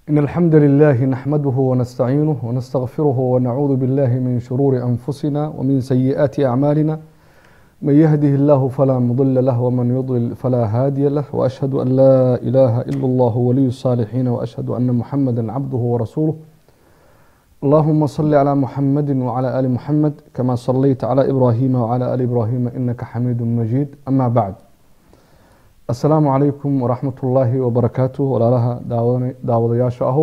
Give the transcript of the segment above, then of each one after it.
إن الحمد لله نحمده ونستعينه ونستغفره ونعوذ بالله من شرور أنفسنا ومن سيئات أعمالنا من يهده الله فلا مضل له ومن يضلل فلا هادي له وأشهد أن لا إله إلا الله ولي الصالحين وأشهد أن محمدا عبده ورسوله اللهم صل على محمد وعلى آل محمد كما صليت على إبراهيم وعلى آل إبراهيم إنك حميد مجيد أما بعد asalaamu calaykum waraxmat ullaahi wabarakaatu walaalaha daawadayaasha ahow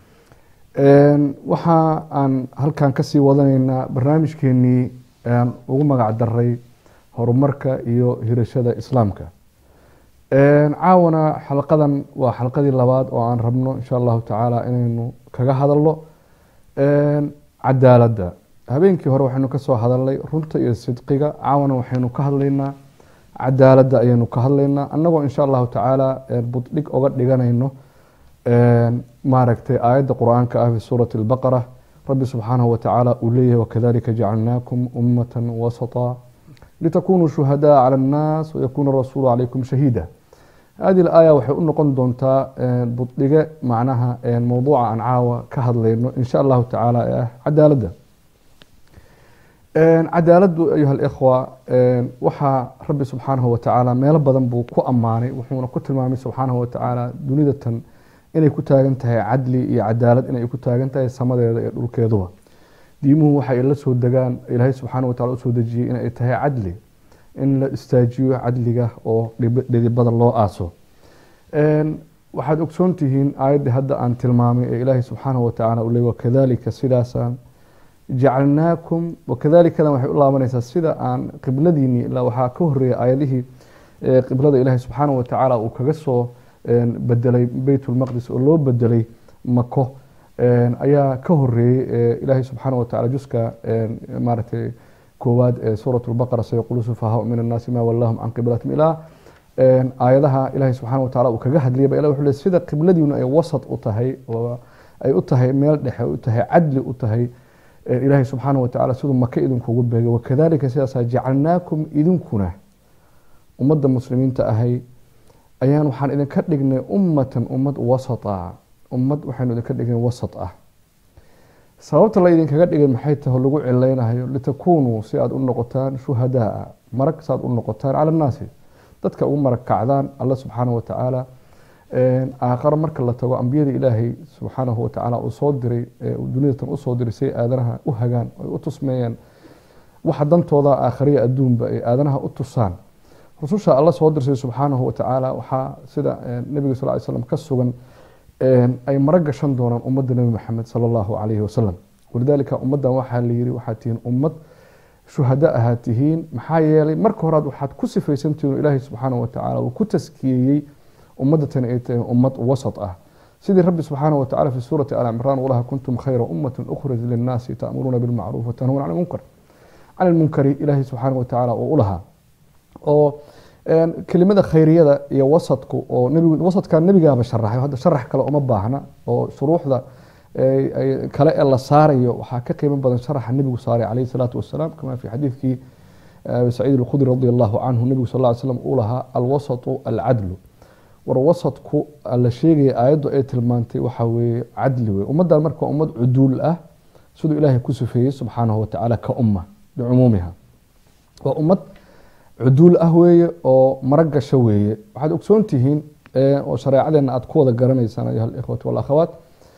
waxa aan halkan kasii wadanaynaa barnaamijkeenii aan ugu magac daray horumarka iyo hirashada islaamka caawana xalqadan waa xalqadii labaad oo aan rabno insha allahu tacaala inaynu kaga hadalno cadaaladda habeenkii hore waxaynu kasoo hadalnay runta iyo sidqiga caawana waxaynu ka hadlaynaa cadaaladda ayaynu ka hadlaynaa annagoo insha allahu tacaala buddhig oga dhiganayno maaragtay aayadda qur-aanka ah fi suurati albaqara rabbi subxaanahu watacaala uu leeyahay wakadalika jacalnaakum ummatan wasata litakunuu shuhadaa cala annaas wayakuuna rasuulu calaykum shahiida hadi laaya waxay u noqon doontaa buddhige macnaha mowduuca aan caawa ka hadlayno insha allahu tacaala ee ah cadaaladda cadaaladdu ayuha alikhwa waxaa rabbi subxaanahu watacaala meelo badan buu ku ammaanay wuxuuna ku tilmaamay subxaanahu watacaala dunidatan inay ku taagan tahay cadli iyo cadaalad inay ku taagan tahay samadeeda iyo dhulkeeduba diimuhu waxay la soo degaan ilaahay subxaana watacala usoo dejiyey inay tahay cadli in la istaajiyo cadliga oo dhidibada loo aaso waxaad ogsoon tihiin aayaddii hadda aan tilmaamay ee ilaahay subxaanahu watacaala uu leey wakadalika sidaasaan jacalnaakum wakadalikadan waxay u laabanaysaa sida aan qibladiinii ilaa waxaa ka horeeyay aayadihii qiblada ilaahay subxaanahu watacaala uu kaga soo bedelay beytulmaqdis oo loo bedelay mako ayaa ka horeeyey ilaahay subxaanahu watacaala juska maaragtay koowaad ee suurat lbaqara sayaqulu sufahaa min annaasi ma wallahum can qiblatim ilaa aayadaha ilaahay subxaana watacaala uu kaga hadlayay ba ilah wuxuu le sida qibladiinu ay wasat u tahay oo ay u tahay meel dhexe u tahay cadli u tahay ilaahay subxaana watacaala siduu maka idinkugu beegay wakadalika sidaasaa jacalnaakum idinkuna ummadda muslimiinta ahay ayaan waxaan idinka dhignay ummatan ummad wasata ummad waxaynu idinka dhignay wasat ah sababta la idinkaga dhigay maxay tahay lagu cilaynayo litakunuu si aada u noqotaan shuhadaa marag si aad u noqotaan cala annaasi dadka ugu marag kacdaan alla subxaana watacaala aakharo marka la tago ambiyada ilaahay subxaanahu watacaala uu soo diray dunidatan usoo diray say aadanaha u hagaan ay u tusmeeyaan waxa dantooda aakhariya adduunba ay aadanaha u tusaan rususha alla soo dirsay subxaanahu watacaala waxaa sida nebiga sal ly slam ka sugan ay mara gashan doonaan ummadda nebi maxamed sala allahu calayhi wasalam walidaalika ummaddan waxaa layiri waxaad tihiin ummad shuhada ahaad tihiin maxaa yeelay marka horaad waxaad ku sifaysantihiin ilaahay subxaanahu watacaala uu ku taskiyeeyey ummadatan ay tahay ummad wasat ah sidii rabbi subxaanahu watacala fi suurati al cimraan ulaha kuntum khayra ummatin ukhrij linnaasi ta'muruuna bilmacruuf watanhuuna can lmunkar can ilmunkari ilaahay subxaanahu watacaala uu u lahaa oo kelimada khayriyada iyo wasadku oo nbig wasadka nebigaaba sharaxay hadda sharax kale uma baahna oo shuruuxda kale ee la saarayo waxaa ka qiimo badan sharaxa nebigu saaray calayhi salaatu wasalaam kama fi xadiidkii saciid alkhudri radi allahu canhu nebigu sal ly slam uu lahaa alwasatu alcadlu war wasadku la sheegaya aayaddu ay tilmaantay waxaa weeye cadli wey ummaddan marka ummad cuduul ah siduu ilaahay ku sufeeyey subxaanahu watacaala ka umma bicumuumiha waa ummad cuduul ah weeye oo mara gasho weeye waxaad ogsoon tihiin oo shareecadeenna aad ku wada garanaysaan ayuha alikhwatu walakhawaat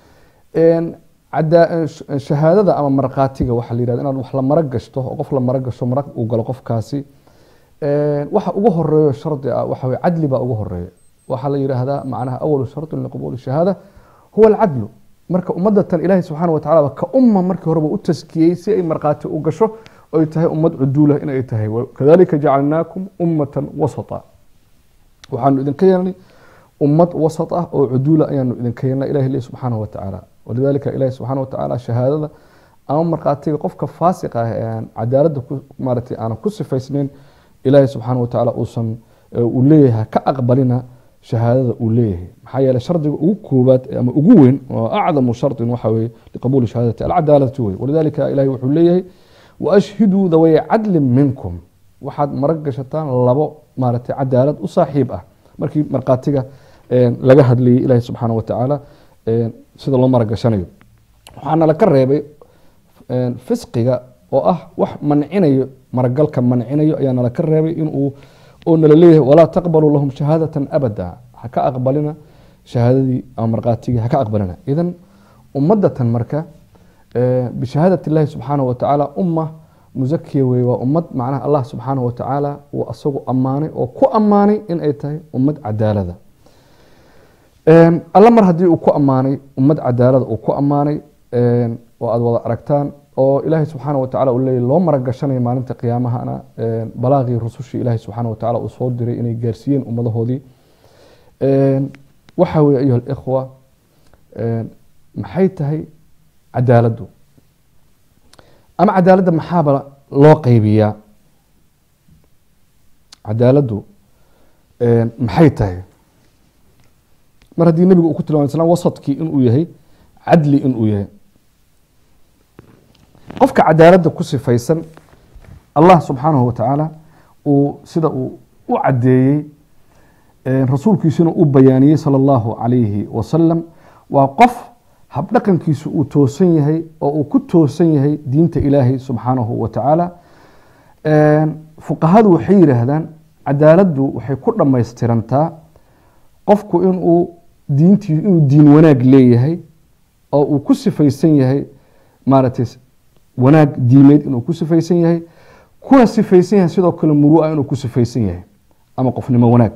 shahaadada ama markhaatiga waxaa la yihahda inaad wax la mara gashto oo qof la mara gasho marag uu galo qofkaasi waxa ugu horeeyo shardi ah waxa weye cadli baa ugu horeeya waxaa la yidhaahdaa macnaha awalu shardin liqabuuli shahaada huwa alcadlu marka ummadatan ilaahay subxaana watacala ka umma markii horeba u taskiyey si ay markhaati u gasho ay tahay ummad cuduulah inay tahay kadalika jacalnaakum ummatan wasata waxaanu idinka yeelnay ummad wasat ah oo cuduula ayaanu idinka yeelnay ilahi le subxaanahu watacaala walidalika ilahi subxaana watacaala shahaadada ama markhaatiga qofka faasiqa ah ee aan cadaaladda maaratay aanan ku sifaysnayn ilaahi subxaana watacaala uusan uu leeyahay ka aqbalina shahaadada uu leeyahay maxaa yeele shardiga ugu koobaad ama ugu weyn oo acdamu shardin waxa weye liqabuuli shahaadati alcadaalatu wey walidalika ilahi wuxuu leeyahay waashhiduu daway cadlin minkum waxaad marag gashataan labo maaragtay cadaalad u saaxiib ah markii markhaatiga laga hadlayay ilaahi subxaana watacaala sida loo maragashanayo waxaana laka reebay fisqiga oo ah wax mancinayo maragalka mancinayo ayaa nalaka reebay inuu oo nala leeyahay walaa taqbaluu lahum shahaadatan abada ha ka aqbalina shahaadadii ama markhaatigii ha ka aqbalina idan ummadatan marka bishahaadat illaahi subxaanahu watacaala umma musakiya wey waa ummad macnaha allah subxaanahu watacaala uu asagu ammaanay oo ku ammaanay in ay tahay ummad cadaalada alla mar haddii uu ku ammaanay ummad cadaalada uu ku ammaanay oo aada wada aragtaan oo ilaahay subxaana watacala uu leeyay loo maragashanayo maalinta qiyaamahana balaaqii rusushii ilaahay subxaana watacala uu soo diray inay gaarsiiyeen ummadahoodii waxa weye ayuha alikhwa maxay tahay cadaaladdu ama cadaaladda maxaaba loo qeybiyaa cadaaladdu maxay tahay mar haddii nebigu uu ku tilmamay slam wasadkii inuu yahay cadli inuu yahay qofka cadaaladda ku sifaysan allah subxaanahu watacaala uu sida uu u caddeeyey rasuulkiisuna uu bayaaniyey sala allahu calayhi wasalam waa qof habdhaqankiisu uu toosan yahay oo uu ku toosan yahay diinta ilaahay subxaanahu watacaala fuqahadu waxay yidhaahdaan cadaaladdu waxay ku dhammaystirantaa qofku inuu diintii inuu diin wanaag leeyahay oo uu ku sifaysan yahay maaragtay wanaag diimeed inuu ku sifaysan yahay kuna sifaysan yahay sidoo kale murua inuu ku sifaysan yahay ama qofnimo wanaag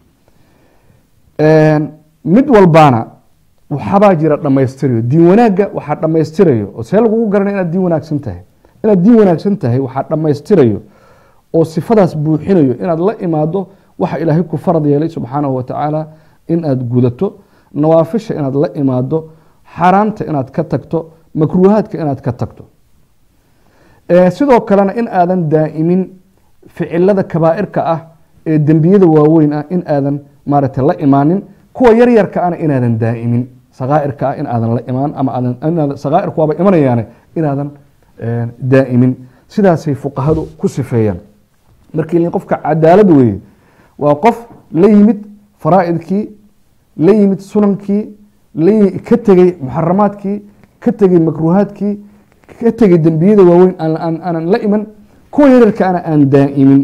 mid walbaana waxabaa jira dhammaystirayo diin wanaagga waxaa dhammaystirayo oo see lagugu garanay inaad diin wanaagsan tahay inaad diin wanaagsan tahay waxaa dhammaystirayo oo sifadaas buuxinayo inaad la imaado waxa ilaahay ku farad yeelay subxaanahu watacaala in aad gudato nawaafisha inaad la imaado xaaraamta inaad ka tagto makruuhaadka inaad ka tagto sidoo kalena in aadan daa'imin ficilada kabaa'irka ah ee dembiyada waaweyn ah in aadan maaragtay la imaanin kuwa yaryarka ana inaadan daa'imin sakaa'irka ah in aadan la imaan ama aadan sakaa'irku waaba imanayaane inaadan daa'imin sidaasay fuqahadu ku sifeeyaan markii qofka cadaalad weeye waa qof la yimid faraa'idkii la yimid sunankii ka tegey muxaramaadkii ka tegey makruuhaadkii ka tegey dembiyada waaweyn aanan la iman kuwa yaryarka ana aan daa'imin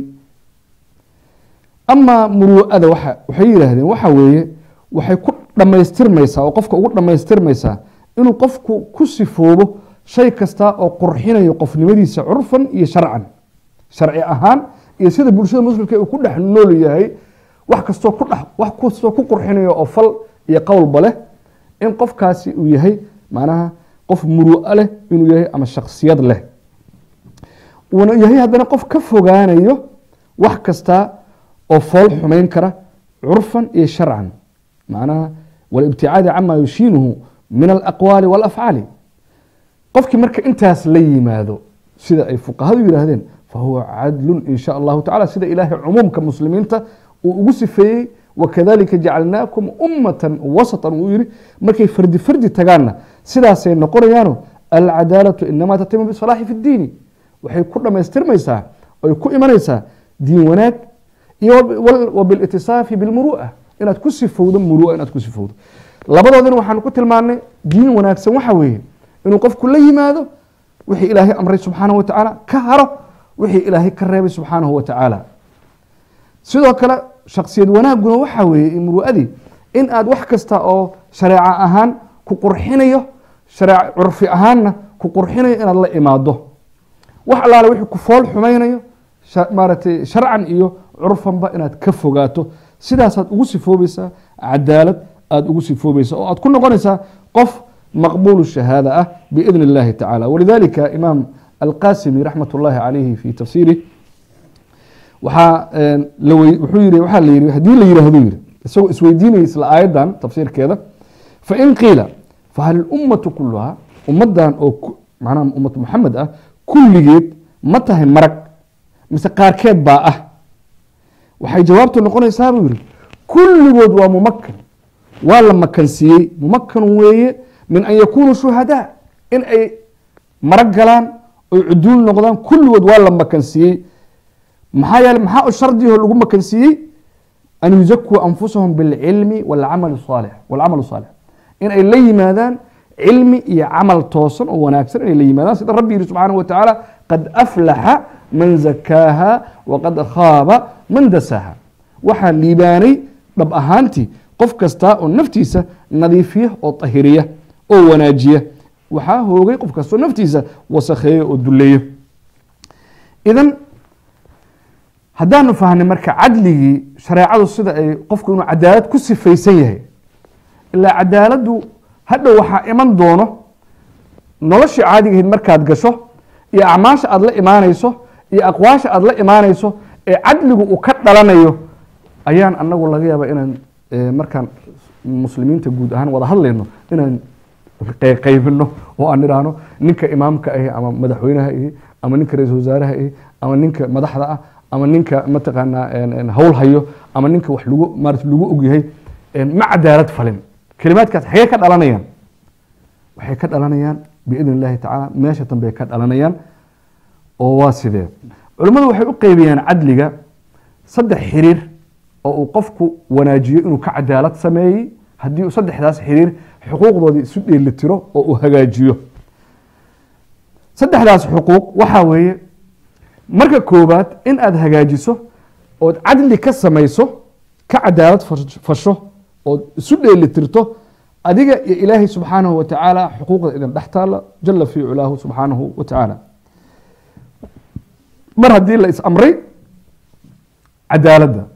amaa muruu'ada waxay yidhaahdeen waxa weeye waxay ku dhammaystirmaysaa oo qofka ugu dhammaystirmaysaa inuu qofku ku sifoobo shay kasta oo qurxinayo qofnimadiisa curfan iyo sharcan sharci ahaan iyo sida bulshada muslimka uu ku dhex nool yahay wax kastoo ku dhex wax kastoo ku qurxinayo oo fal iyo qowlba leh in qofkaasi uu yahay macnaha qof muru'a leh inuu yahay ama shaksiyad leh uuna yahay haddana qof ka fogaanayo wax kasta oo fool xumayn kara curfan iyo sharcan macnaha walibticaadi cama yushiinuhu min alaqwaali walafcaali qofkii marka intaas la yimaado sida ay fuqahadu yidhaahdeen fahuwa cadlun in sha allahu tacala sida ilaahay cumuumka muslimiinta uu ugu sifeeyey wakadalika jacalnaakum ummatan wasatan uu yihi markay fardi fardi tagaanna sidaasay noqonayaano alcadaalatu inamaa tatimu bisalaaxi fi ddiini waxay ku dhammaystirmaysaa oy ku imanaysaa diin wanaag iyo wabilitisaafi bilmuru'a inaad ku sifowdo murua inaad ku sifowdo labadoodina waxaan ku tilmaanay diin wanaagsan waxa weeye inuu qofku la yimaado wixii ilaahay amray subxaanahu watacaala ka haro wixii ilaahay ka reebay subxaanahu watacaala sidoo kale shaksiyad wanaaguna waxa weeye muru'adii in aad wax kasta oo shareeco ahaan ku qurxinayo shareec curfi ahaanna ku qurxinayo inaad la imaado wax allaale wixii ku fool xumaynayo maaragtay sharcan iyo curfanba inaad ka fogaato sidaasaad ugu sifoobaysaa cadaalad aada ugu sifoobaysaa oo aad ku noqonaysaa qof maqbuul shahaada ah biidn اllahi tacala walidalika imaam alqasimi raxmat اllahi calayhi fi tafsiirih waxaa wuxuu yiri waxaa la yiri haddii la yihahdo yiri isagoo isweydiinaya isla aayaddan tafsiirkeeda fain qiila fahal ummatu kuluhaa ummadan oo macnaha ummatu maxamed ah kulligeed ma tahay marag mise qaarkeed baa ah waxay jawaabtu noqonaysaa buu yihi kulligood waa mumakan waa la makansiiyey mumakan weeye min an yakunuu shuhadaa in ay marag galaan oy cuduul noqdaan kulligood waa la makansiiyey maxaa yeele maxaa u shardiho lagu makansiiyey an yuzakuu anfusahum bilcilmi walcamal saalix walcamalu saalix inay la yimaadaan cilmi iyo camal toosan oo wanaagsan inay la yimaadaan sida rabbi yihi subxaanahu wa tacaala qad aflaxa man zakaaha waqad khaaba man dasaaha waxaa liibaanay dhab ahaantii qof kasta oo naftiisa nadiifiya oo tahiriya oo wanaajiya waxaa hoogay qof kastoo naftiisa wasakheeya oo duleeyo idan haddaanu fahnay marka cadligii shareecadu sida ay qofku inuu cadaalad ku sifaysan yahay ilaa cadaaladdu hadhow waxaa iman doono noloshii caadigahayd markaad gasho iyo acmaasha aada la imaanayso iyo aqwaasha aada la imaanayso ee cadligu uu ka dhalanayo ayaan anagu laga yaaba inaan markaan muslimiinta guud ahaan wada hadlayno inaan qaybino oo aan idhaahno ninka imaamka ahi ama madaxweynaha ihi ama ninka ra-isul wasaaraha ihi ama ninka madaxda ah ama ninka mataqaanaa hawl hayo ama ninka wax lagu maarata lagu ogyahay ma cadaalad falin kelimaadkaas xagee ka dhalanayaan waxay ka dhalanayaan biidn illahi tacaala meesha dambe ka dhalanayaan oo waa sidee culimmadu waxay u qeybiyaan cadliga saddex xiriir oo uu qofku wanaajiyo inuu ka cadaalad sameeyey haddii uu saddexdaas xiriir xuquuqdoodii isu dheelitiro oo uu hagaajiyo saddexdaas xuquuq waxaa weeye marka koowaad in aada hagaajiso ood cadli ka samayso ka cadaalad fasho ood isu dheelitirto adiga iyo ilaahay subxaanahu wa tacaala xuquuqda idin dhex taalla jala fii culaahu subxaanahu wa tacaala mar haddii la is amray cadaaladda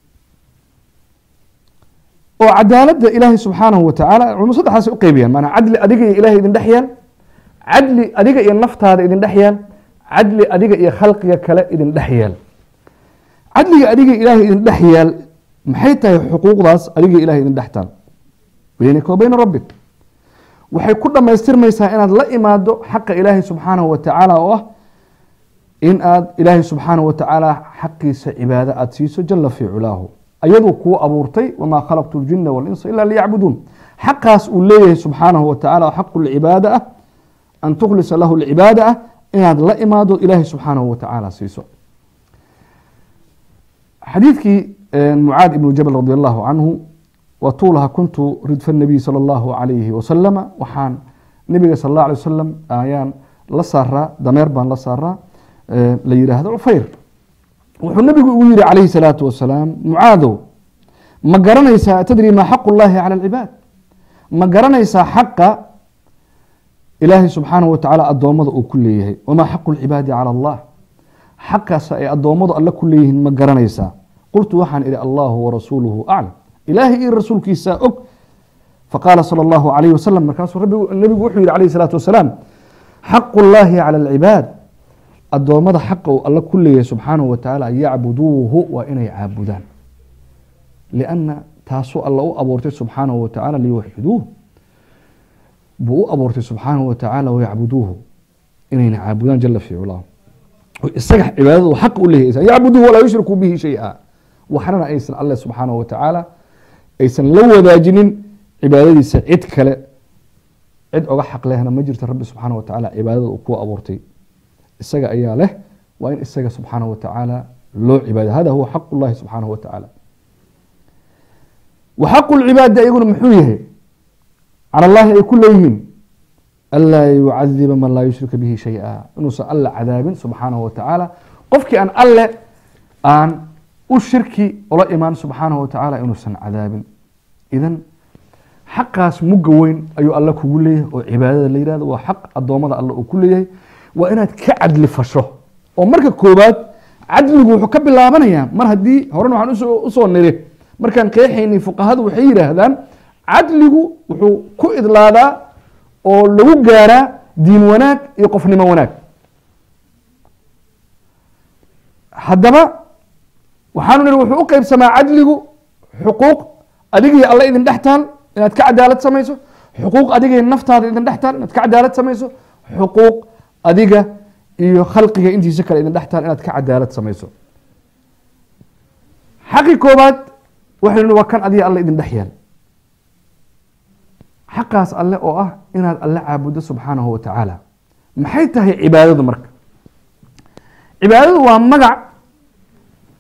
oo cadaaladda ilaahay subxaanahu wa tacaala culmo saddexdaas u qeybiyaan maanaa cadli adiga iyo ilahay idin dhex yaal cadli adiga iyo naftaada idin dhex yaal cadli adiga iyo khalqiga kale idin dhex yaal cadliga adiga ilaahay idin dhex yaal maxay tahay xuquuqdaas adiga ilahay idin dhex taal beynaka wa beyna rabbik waxay ku dhammaystirmaysaa inaad la imaado xaqa ilaahay subxaanahu wa tacaala oo ah in aad ilaahay subxaanahu wa tacaala xaqiisa cibaado aada siiso jala fii culaahu ayaduu kuu abuurtay wamaa khalaqtu ljina walinsa ila liyacbuduun xaqaas uu leeyahay subxaanahu wa tacala oo xaqu lcibaada ah an tukhlisa lahu lcibaada ah inaad la imaado ilaahay subxaanahu wa tacaala siiso xadiidkii mucaad ibnu jabal radi allahu canhu watuulaha kuntu ridfa nabiy sala allahu calayhi wasalama waxaan nebiga sal allah alay wasalam ayaan la saaraa dameer baan la saaraa la yidhaahdo cufayr wuxuu nebigu ugu yihi calayhi salaatu wasalaam mucaadow ma garanaysaa tadri maa xaqu llahi cala alcibaad ma garanaysaa xaqa ilaahay subxaanahu wa tacaala addoommada uu ku leeyahay wamaa xaqu lcibaadi cala allah xaqaas ay addoommadu alle ku leeyihiin ma garanaysaa qultu waxaan idhi allahu warasuuluhu aclam ilaahay iyo rasuulkiisaa og faqaala sala allahu calayhi wasalam markaasuu nebigu wuxuu yihi calayhi salaatu wasalaam xaqu llahi cala alcibaad addoommada xaqa uu alle ku leeyahay subxaanahu wa tacaala yacbuduuhu waa inay caabudaan lianna taasuu alla u abuurtay subxaanahu wa tacaala liyuwaxiduuh buu u abuurtay subxaanahu wa tacaala wayacbuduuhu inayna caabudaan jala fii culaahu isaga cibaadadu xaq u leeyahay yacbuduuhu walaa yushrikuu bihi shay-a waxnana aysan alle subxaanahu wa tacaala aysan la wadaajinin cibaadadiisa cid kale cid oga xaq lehna ma jirto rabbi subxaanahu wa tacaala cibaadada uu ku abuurtay isaga ayaa leh waa in isaga subxaanahu wa tacaala loo cibaado hada huwa xaq llahi subxaanahu wa tacaala wa xaqu lcibaadi ayaguna muxuu yahay cala allahi ay ku leeyihiin anlaa yucadiba man laa yushrika bihi shay-a inuusan alle cadaabin subxaanahu wa tacaala qofkii aan alle aan u shirki ola imaan subxaanahu wa tacaala inuusan cadaabin idan xaqaas mugga weyn ayuu alle kugu leeyahay oo cibaadada la yihahdo waa xaq addoommada alle uu ku leeyahay waa inaad ka cadli fasho oo marka koobaad cadligu wuxuu ka bilaabanayaa mar haddii horena waxaan usoo niri markaan qeexaynay fuqahadu waxay yidhaahdaan cadligu wuxuu ku idlaadaa oo lagu gaaraa diin wanaag iyo qofnimo wanaag haddaba waxaanu nihi wuxuu u qeybsamaa cadligu xuquuq adigii alle idin dhex taal inaad ka cadaalad samayso xuquuq adigii naftaada idin dhex taal inaad ka cadaalad samayso xuquuq adiga iyo khalqiga intiisa kale idin dhex taal inaad ka cadaalad samayso xaqi koobaad waxaynu nihi waa kan adiga alle idin dhex yaal xaqaas alle oo ah inaad alle caabuddo subxaanahu wa tacaala maxay tahay cibaadadu marka cibaadadu waa magac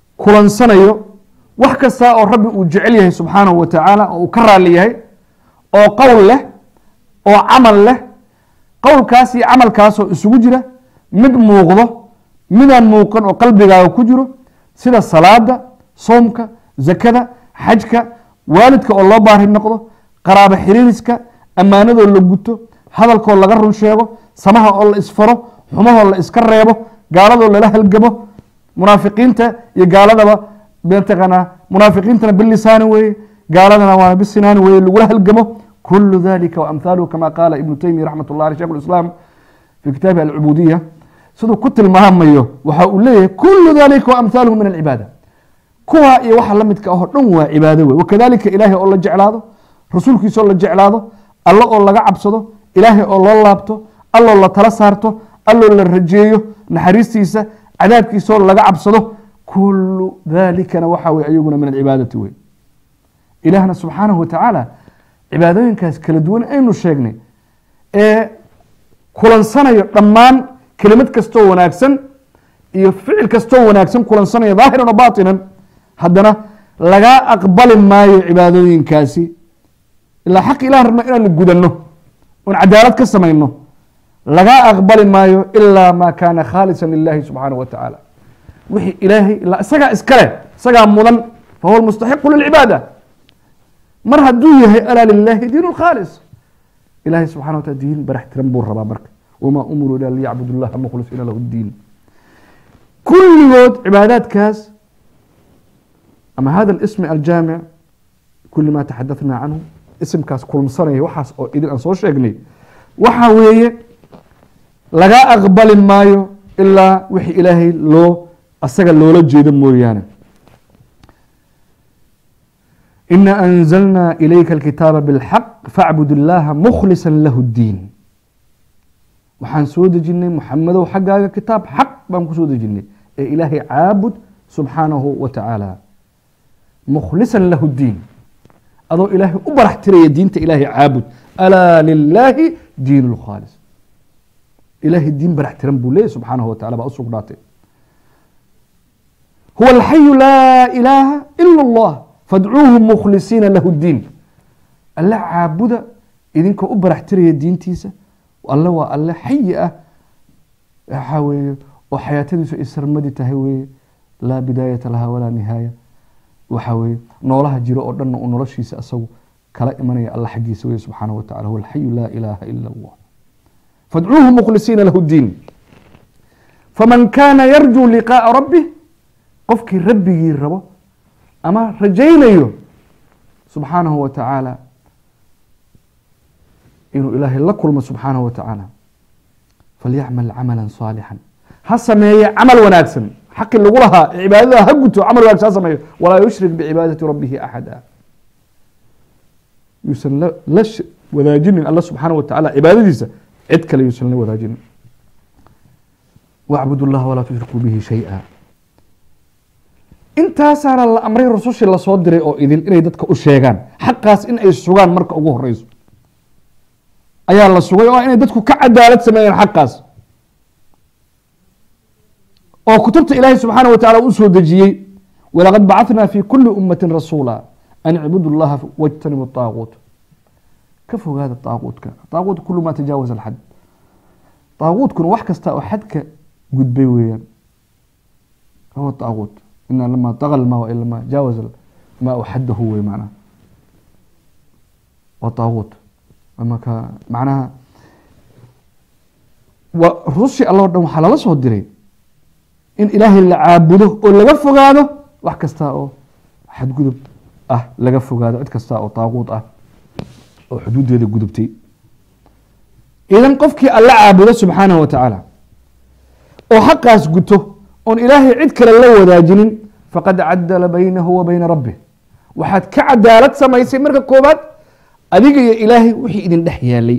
kulansanayo wax kasta oo rabbi uu jecel yahay subxaanahu wa tacaala oo uu ka raali yahay oo qowl leh oo camal leh qowlkaas iyo camalkaasoo isugu jira mid muuqdo midaan muuqan oo qalbigaaga ku jiro sida salaada soomka zakada xajka waalidka oo loo baari noqdo qaraabo xiriiriska ammaanadoo la guto hadalkoo laga run sheego samaha oo la isfaro xumahoo la iska reebo gaaladoo lala halgamo munaafiqiinta iyo gaaladaba mataqaanaa munaafiqiintana bilisaani weeye gaaladana waa bisinaani weeye lagula halgamo kulu dalika waamhaaluhu kama qaala ibnu taymiya raxmat ullah aleh shekh islaam fi kitaabi alcubuudiya siduu ku tilmaamayo waxa uu leeyahay kulu dalika waamhaaluhu min alcibaada kuwa iyo waxa la midka ahoo dhan waa cibaado wey wakadalika ilaahay oo la jeclaado rasuulkiisa oo la jeclaado alla oo laga cabsado ilaahay oo loo laabto alloo la tala saarto alloo la rajeeyo naxariistiisa cadaabkiisaoo laga cabsado kulu dalikana waxa wey ayaguna min alcibaadati wey ilaahna subxaanahu watacaala cibaadooyinkaas kala duwan aynu sheegnay ee kulansanayo dhammaan kelimad kastoo wanaagsan iyo ficil kastoo wanaagsan kulansanaya daahiran o baatinan haddana lagaa aqbali maayo cibaadooyinkaasi ilaa xaq ilah rabna inaanu gudanno oon cadaalad ka samayno lagaa aqbali maayo ilaa maa kaana khaalisa lilahi subxaanahu wa tacaala wixii ilaahay ilaa isagaa iskale isagaa mudan fahuwa mustaxiqu lilcibaada mar hadduu yahay alaa lilahi diin khaalis ilahay subxana wa taala diin barax tiran buu rabaa marka wamaa umiruu ila liyacbudu llaha mukhlisiina lahu diin kulligood cibaadaadkaas ama hada ismi aljaamic kuli ma taxadaثna canhu isimkaas kulmsanaya waxaas oo idin aan soo sheegnay waxa weeye lagaa aqbali maayo ilaa wixii ilaahay loo asaga loola jeedo mooyaane ina anzalna ilayka alkitaaba bilxaq facbud illaha mukhlisa lahu اdiin waxaan soo dejinay muxamedow xaggaaga kitaab xaq baan kusoo dejinay ee ilaahay caabud subxaanahu wa tacaala mukhlisa lahu diin adoo ilaahay u barax tiraya diinta ilaahay caabud alaa lilaahi diin lkhaalis ilaahay diin barax tiran buu leeyahy subxaanahu wa tacala baa u sugnaatay huwa alxayu laa ilaaha ila allah fadcuuhu mukhlisiina lahu diin alle caabuda idinkoo u barax tiraya diintiisa alle waa alle xayi ah waxaa weeye oo xayaatadiisu ay sarmadi tahay weeye laa bidaayata laha walaa nihaaya waxa weeye noolaha jiro oo dhanna uu noloshiisa asagu kala imanaya alla xaggiisa weye subxaanahu wa tacala huwa alxayu laa ilaaha ila allah fadcuuhu mukhlisiina lahu diin faman kaana yarjuu liqaa'a rabbih qofkii rabbigii rabo ama rajaynayo subxaanahu wa tacaala inuu ilaahay la kulmo subxaanahu wa tacaala falyacmal camala saalixan ha sameeye camal wanaagsan xaqi lagu lahaa cibaadada ha guto camal wanaagsan ha sameeyo walaa yushrik bicibaadati rabbihi axada yuusan la la wadaajinin alla subxaanahu wa tacaala cibaadadiisa cid kale yuusan la wadaajinin wacbud اllaha walaa tushrikuu bihi shayئa intaasaana la amray rusushii lasoo diray oo idin inay dadka u sheegaan xaqaas in ay sugaan marka ugu horeyso ayaa la sugay oo inay dadku ka cadaalad sameeyeen xaqaas oo kutubta ilaahay subxaana wa tacala u soo dejiyey walaqad bacathnaa fi kuli ummati rasuula an icbudu llaha wاjtanibu طaaquut ka fogaada طaaquutka طaaquut kulu ma tajaawaz alxad طaaquutkuna wax kasta oo xadka gudbay weeyaan huwa طaaquut ina lama طaga lmaa ilama jaawaز ma xadahu wey macnaha waa طaaquut maka macnaha wa rusushii alla o dhan waxaa lala soo diray in ilaahay la caabudo oo laga fogaado wax kasta oo xadgudub ah laga fogaado cid kasta oo طaaquut ah oo xuduudeeda gudubtay idan qofkii alla caabudo subxaanahu wa tacaala oo xaqaas guto oon ilaahay cid kale la wadaajinin faqad cadala baynahu wa bayna rabbih waxaad ka cadaalad samaysay marka koobaad adiga iyo ilaahay wixii idin dhex yaalay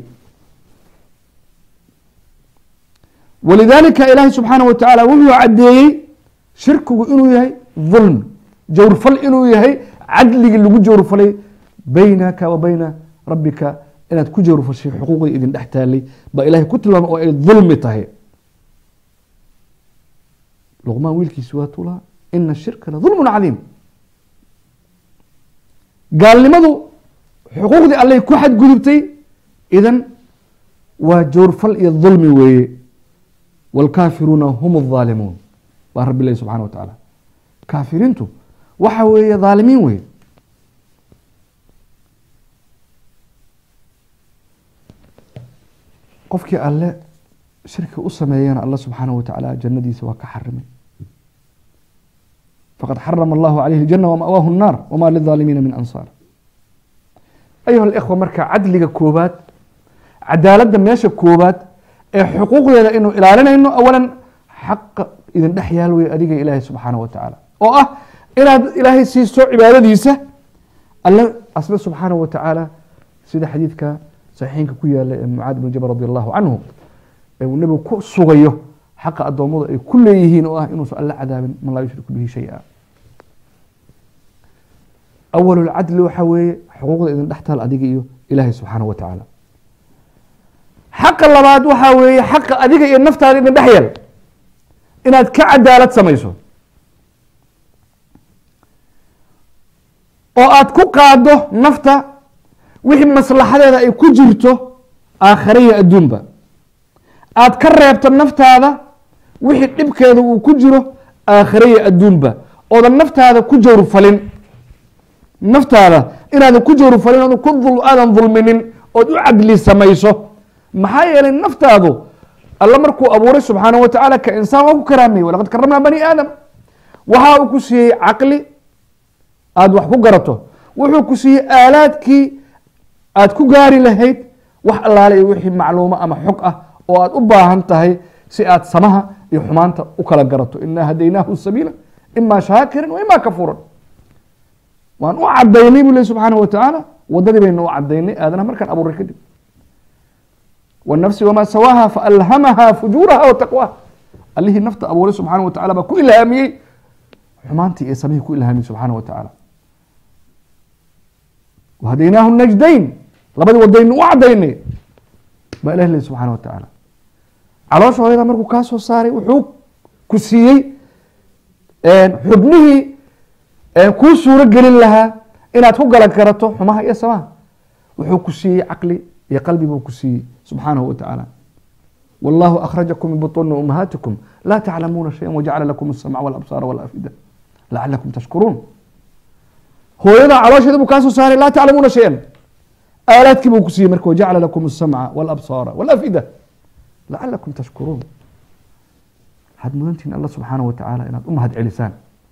walidaalika ilaahay subxaanaه wa tacaala wuxuu caddeeyey shirkigu inuu yahay dulm jawrfal inuu yahay cadligii lagu jawrfalay baynaka wa bayna rabbika inaad ku jawrfashay xuquuqdii idin dhex taalay baa ilahay ku tilmaamay oo ay dulmi tahay luqmaan wiilkiisi waa tuulaha ina shirka la dulmun cadiim gaalnimadu xuquuqdii allay ku xadgudubtay idan waa joorfal iyo dulmi weeye wاlkaafiruuna hum الظaalimuun baa rabbi lehi subxana wa tacaala kaafiriintu waxa weeye dhaalimiin weye qofkii alle shirki u sameeyana alla subxaanaه wa tacaala jannadiisa waa ka xarimay faqad xarama allahu calayhi اljana wama'waahu الnaar wama lilظaalimiina min ansaar ayuha اlإkhwa marka cadliga koobaad cadaaladda meesha koobaad ee xuquuqdeeda inuu ilaalinayno awalan xaqa idin dhex yaal wey adiga ilaahay subxaanaه wa tacaala oo ah inaad ilaahay siiso cibaadadiisa alle asbe subxaanaه wa tacaala sida xadiidka saxiixinka ku yaala ee mucaad bn jabal radi allahu canhu ee uu nebigu ku sugayo xaqa addoommadu ay ku leeyihiin oo ah inuusan alla cadaabin man laa yushriku bihi shay-a awal lcadli waxaa weeye xuquuqda idin dhex taal adiga iyo ilaahay subxaanaه wa tacaala xaqa labaad waxaa weeye xaqa adiga iyo naftaada idin dhex yal inaad ka cadaalad samayso oo aad ku qaado nafta wixii maslaxadeeda ay ku jirto aakhare iyo adduunba aad ka reebto naftaada wixii dhibkeeda uu ku jiro aakhare iyo adduunba oodan naftaada ku jawrfalin naftaada inaadan ku jawrfalin oodan ku aadan dulminin ood u cadli samayso maxaa yeelay naftaadu alla markuu abuuray subxaanaه wa tacaala ka insaan waa ku karaameyey walaqad karamnaa bani aadam waxa uu ku siiyey caqli aada wax ku garato wuxuu ku siiyey aalaadkii aad ku gaari lahayd wax allaale iyo wixii macluumo ama xog ah oo aad u baahan tahay si aad samaha iyo xumaanta u kala garato inaa hadaynaahu sabiila ima shaakiran wa ima kafuuran waan u cadaynay bu leh subxaanaه wa tacaala wadadii baynu u cadaynay aadanaha markaan abuuray kadib wالnafsi wma sawaaha faalhamaha fujuuraha wa taqwaha allihii nafta abuuray subxaanaه wa tacala baa ku ilhaamiyey xumaantii iyo samihii ku ilhaamiyey subxaanaه wa tacaala whadaynaahu najdayn labadii wadaynu u cadaynay baa ilah leh subxana wa tacaala caloosha hooyada markuu kaa soo saaray wuxuu ku siiyey xubnihii kuu suuro gelin lahaa inaad ku galan karato xumaha iyo samaha wuxuu ku siiyey caqli iyo qalbi buu ku siiyey subxaanahu wa tacaala wallahu akhrajakum min buطuni umahaatikum laa taclamuuna shaya wajacala lakum الsamca wاlabsaara wاlafida lacalakum tashkuruun hooyada caloosheeda buu kaa soo saaray laa taclamuuna shayan aalaadkii buu ku siiyey marka wajacala lakum الsamca wاlabsaara wاlafida lacalakum tashkuruun waxaad mudantihin alla subxaanaه wa tacaala inaad u mahad celisaan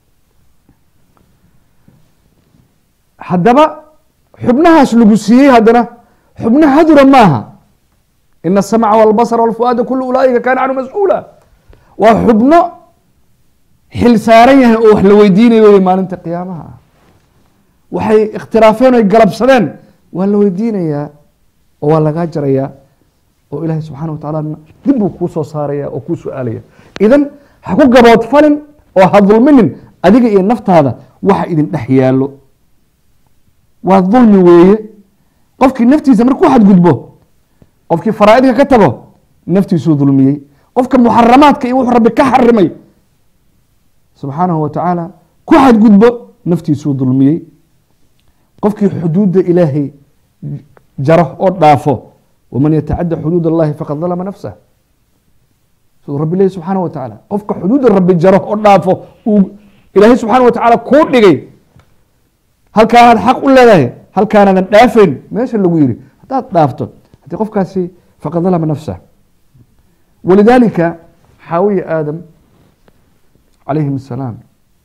haddaba xubnahaas lagu siiyey haddana xubno hadura maaha ina الsamca wاlbasra wاlfuaada kulu ulaaئika kaana canhu mas-uula waa xubno xil saaran yahay oo wax la weydiinayo wey maalinta qiyaamaha ah waxay ikhtiraafeen oy galabsadeen waa la weydiinayaa oo waa lagaa jarayaa oo ilaahay subxana wa tacaala dib buu kuu soo saaraya oo kuu su-aalaya idan ha ku gaboodfalin oo ha dulminin adiga iyo naftaada waxa idin dhex yaallo waa dulmi weeye qofkii naftiisa markuu xadgudbo qofkii faraa'idka ka tago naftiisuu dulmiyey qofka muxaramaadka iyo wuxuu rabbi ka xarimay subxaanahu wa tacaala ku xadgudbo naftiisuu dulmiyey qofkii xuduudda ilaahay jaro oo dhaafo waman yatacadda xuduud allahi faqad dalama nafsah siduu rabbi lehi subxaana wa tacaala qofka xuduudda rabbi jaro oo dhaafo uu ilaahay subxaana wa tacaala kuu dhigay halkaanaad xaq u leedahay halkaanaadan dhaafayn meesha lagu yiri haddaad dhaafto haddii qofkaasi faqad dalama nafsah walidaalika xaawiya aadam calayhim asalaam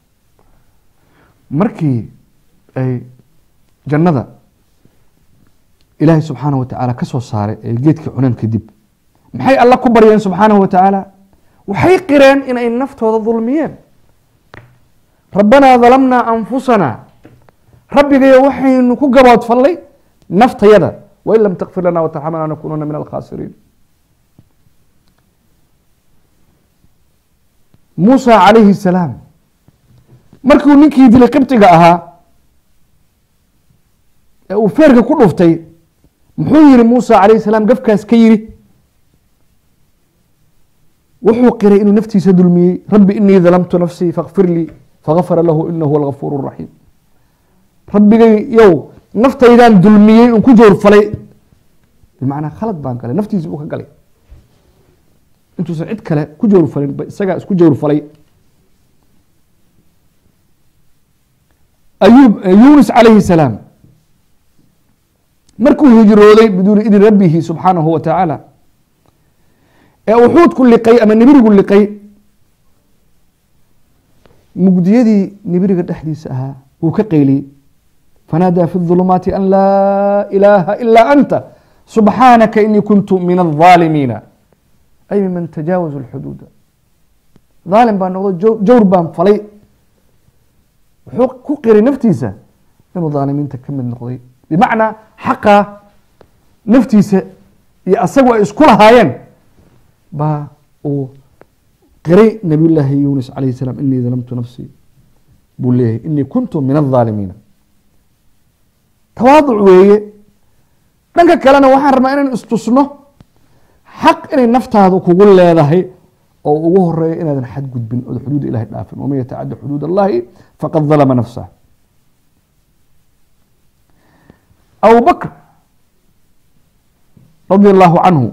markii ay jannada ilaahay subxaanaه wa tacaala ka soo saaray ee geedkii cuneen kadib maxay alla ku baryeen subxaanaه wa tacaala waxay qireen inay naftooda dulmiyeen rabbanaa dalamnaa anfusana rabbigayo waxaynu ku gaboodfallay naftayada wain lam takfir lana wtarxamna lanakununa min alkhaasiriin muusa calayhi salaam markuu ninkii dilay qibtiga ahaa ee uu feerka ku dhuftay muxuu yihi muusa calayhi salaam gafkaas ka yiri wuxuu qiray inuu naftiisa dulmiyey rabbi inii dalamtu nafsii fakfir lii fagafara lahu inahu huwa algafuur raxiim rabbigay yow naftaydaan dulmiyey un ku jawrfalay bimacnaa khalad baan galay naftiisi buu ka galay intuusan cid kale ku jawrfalin ba isagaa isku jawrfalay ayub yunis calayhi salaam markuu hijrooday biduuni idin rabbihi subxaanahu wa tacaala ee uxuudku liqay ama nibirigu liqay mugdiyadii nibiriga dhexdiisa ahaa wuu ka qayliyey fanaadaa fi ظulumaati an laa ilaaha ilaa anta subxaanaka inii kuntu min الظaalimiina ay miman tajaawazu اlxuduuda dhaalim baan noqdo jawr baan falay wuxuu ku qiray naftiisa inuu dhaalimiinta ka mid noqday bimacnaa xaqaa naftiisa iyo asagu ay isku lahaayeen baa uu qiray nabiy llaahi yunis calayh salaam inii dalamtu nafsii buu leeyahay inii kuntu min الظaalimiina tawaaduc weeye dhanka kalena waxaan rabnaa inaan istusno xaq inay naftaadu kugu leedahay oo ugu horeeyo inaadan xadgudbin ood xuduud ilahay dhaafin waman yatacadda xuduud allahi faqad dalama nafsah abu bakr radi allahu canhu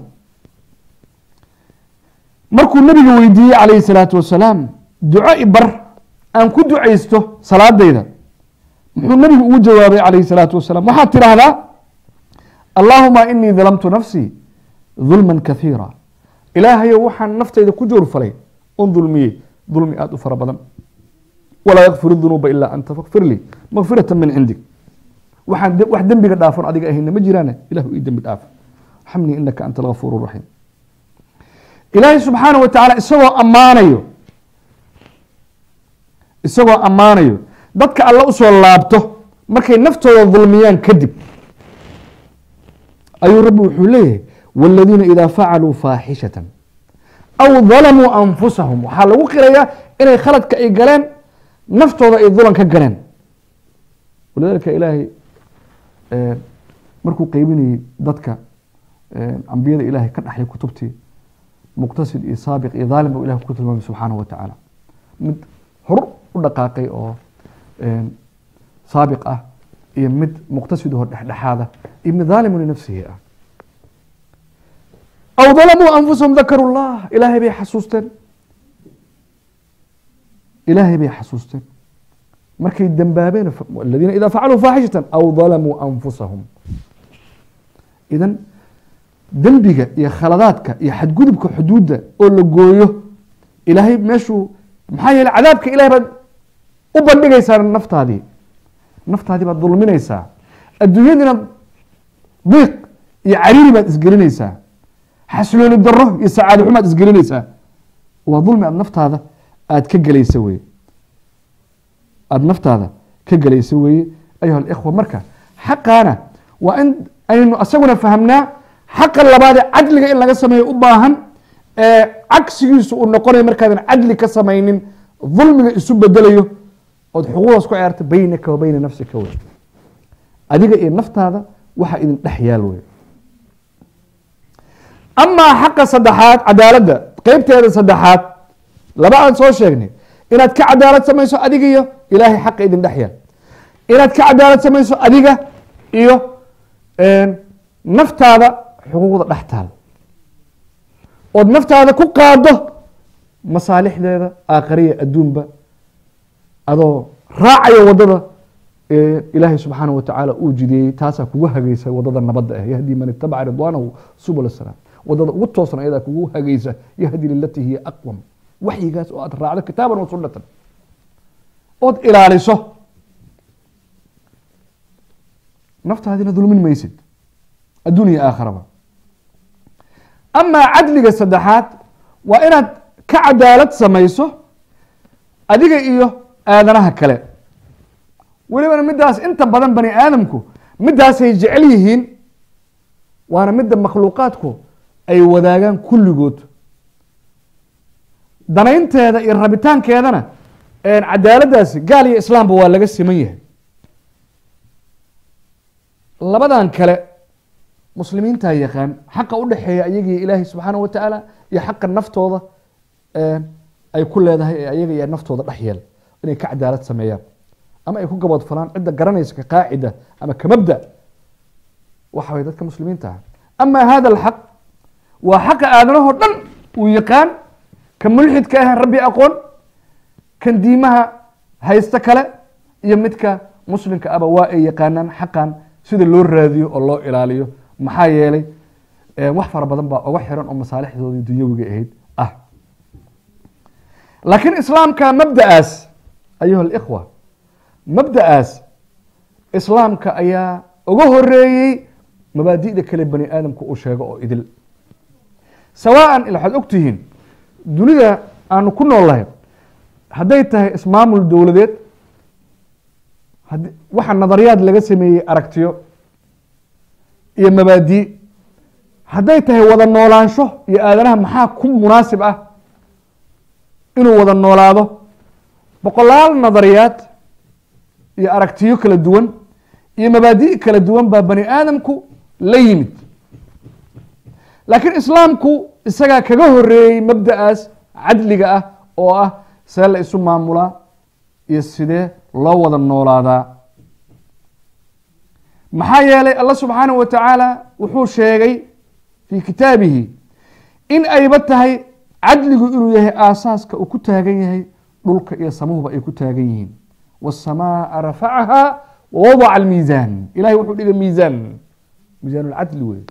markuu nabiga weydiiyey calayhi salaatu wasalaam duco ibar aan ku ducaysto salaadayda muxuu nabigu ugu jawaabay calayhi salaatu wasalaam waxaad tidhaahdaa allaahuma inii dalamtu nafsii dulman kahiira ilaahayow waxaan naftayda ku joorfalay on dulmiyey dulmi aada u fara badan walaa yakfir dunuuba ilaa anta fakfir lii makfirata min cindig waxaan wax dembiga dhaafon adiga ahayna ma jiraane ilahu ii dembi dhaaf xamnii inaka anta algafuur raxiim ilaahay subxaana wa tacaala isagoo ammaanayo isagoo ammaanayo dadka alla usoo laabto markay naftooda dulmiyaan kadib ayuu rabbi wuxuu leeyahay wاladiina ida facaluu faaxishatan aw dalamuu anfusahum waxaa lagu qirayaa inay khaladka ay galeen naftooda ay dulan ka galeen walidalika ilaahay markuu qeybinayey dadka ambiyada ilaahay ka dhaxlay kutubtii muqtasid iyo saabiq iyo dhaalim buu ilahi ku tilmaamay subxaanahu wa tacaala mid hor u dhaqaaqay oo saabiq ah iyo mid muqtasid oo dhexdhexaada iyo mid dhaalimu linafsihi ah aw dalamuu anfusahum dakaru llah ilaahay bay xasuusteen ilaahay bay xasuusteen markay dembaabeen aladiina ida facaluu faaxishatan aw dalamuu anfusahum idan dembiga iyo khaladaadka iyo xadgudubka xuduudda oo la gooyo ilaahay meeshuu maxaa yeele cadaabka ilahay baad u bandhigaysaa naftaadii naftaadii baad dulminaysaa adduunyadiina diiq iyo cariiri baad isgelinaysaa xaslooni daro iyo sacaado xumaad isgelinaysaa waa dulmi aad naftaada aada ka gelaysa weye aada naftaada ka gelaysa weeye ayuha alikhwa marka xaqaana waa in aynu asaguna fahamnaa xaqa labaadee cadliga in laga sameeyo u baahan ee cagsigiisu uu noqonayo markaadan cadli ka samaynin dulmiga isu bedelayo ood xuquuqdaas ku ciyaarta beynaka wa beyna nafsika wey adiga iyo naftaada waxa idin dhex yaal wey amaa xaqa saddexaad cadaaladda qeybteeda saddexaad laba aan soo sheegnay inaad ka cadaalad samayso adiga iyo ilaahay xaqa idin dhex yaal inaad ka cadaalad samayso adiga iyo naftaada xuquuqda dhex taal ood naftaada ku qaado masaalixdeeda aakhariya adduunba adoo raacayo wadada ilaahay subxaanaه watacaala uu jideeyey taasaa kugu hagaysa wadada nabadda ah yahdi man itabaca ridwaanahu subul salaam wadada ugu toosan ayadaa kugu hagaysa yahdi lilatii hiya aqwam waxyigaas oo aad raacdo kitaaban wa sunatan ood ilaaliso naftaadina dulmin maysid adduuniya aakharaba amaa cadliga saddexaad waa inaad ka cadaalad samayso adiga iyo aadanaha kale welibana midaas inta badan bani aadamku midaasay jecel yihiin waana midda makhluuqaadku ay wadaagaan kulligood danaynteeda iyo rabitaankeedana cadaaladaasi gaal iyo islaamba waa laga siman yahay labadan kale muslimiintaa yaqaan xaqa u dhexeeya ayagii ilaahay subxaana wa tacaala iyo xaqa naftooda ay ku leedahay ee ayaga iyo naftooda dhex yeel inay ka cadaalad sameeyaan ama ay ku gaboodfalaan cidda garanaysa ka qaacida ama ka mabda waxa way dadka muslimiinta ah ama hada alxaq waa xaqa aadanahoo dhan uu yaqaan ka mulxidka ahan rabbi aqoon kan diimaha haysta kale iyo midka muslimka aba waa ay yaqaanaan xaqan sida loo raadiyo oo loo ilaaliyo maxaa yeelay wax fara badan baa uga xiran oo masaalixdoodii dunyawiga ahayd ah laakiin islaamka mabda'aas ayuha alikhwa mabda'aas islaamka ayaa uga horeeyey mabaadi'da kale bani aadamka uu sheego oo idil sawaan waxaad og tihiin dunida aanu ku noolnahay hadday tahay ismaamul dowladeed waxa nadariyaad laga sameeyey aragtiyo iyo mabaadi hadday tahay wada noolaansho iyo aadanaha maxaa ku munaasib ah inuu wada noolaado boqolaal nadariyaad iyo aragtiyo kala duwan iyo mabaadi' kala duwan baa bani aadamku la yimid laakiin islaamku isagaa kaga horeeyey mabda'aas cadliga ah oo ah see la isu maamulaa iyo sidee loo wada noolaadaa maxaa yeelay allah subxaanahu wa tacaala wuxuu sheegay fii kitaabihi in ayba tahay cadligu inuu yahay aasaaska uu ku taagan yahay dhulka iyo samuhuba ay ku taagan yihiin waasamaaa rafacaha wawadaca almiisaan ilahay wuxuu dhigay miisaan miisaan lcadli wey